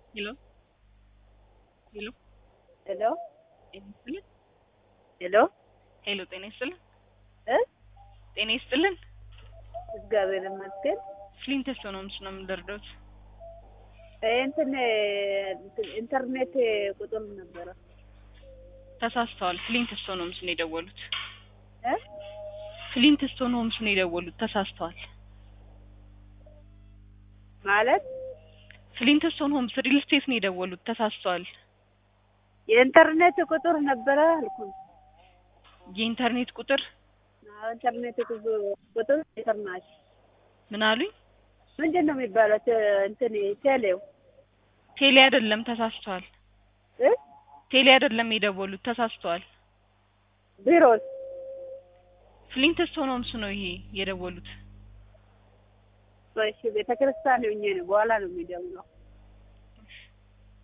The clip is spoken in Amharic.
ሄሎ ሄሎ ሄሎ ጤና ይስጥልን። ሄሎ ሄሎ ጤና ይስጥልን። እ ጤና ይስጥልን። እግዚአብሔር ይመስገን። ፍሊንተስቶ ነው ምስ ነው የምንደርደውት እንትን ኢንተርኔት ቁጥር ነበረ ተሳስተዋል። ፍሊንተስቶ ነው ምስ ነው የደወሉት። እ ፍሊንተስቶ ነው ምስ ነው የደወሉት። ተሳስተዋል። ማለት ፍሊንተስቶን ሆምስ ሪል ስቴት ነው የደወሉት። ተሳስተዋል። የኢንተርኔት ቁጥር ነበረ አልኩኝ። የኢንተርኔት ቁጥር አዎ ኢንተርኔት ቁጥር ኢንተርናሽ ምን አሉኝ? ምንድን ነው የሚባለው? ተ- እንትን ቴሌው ቴሌ አይደለም፣ ተሳስተዋል። እ ቴሌ አይደለም የደወሉት፣ ተሳስተዋል። ቢሮስ ፍሊንተስቶን ሆምስ ነው ይሄ የደወሉት። እሺ ቤተ ክርስቲያን ሆኜ ነው በኋላ ነው የሚደውለው።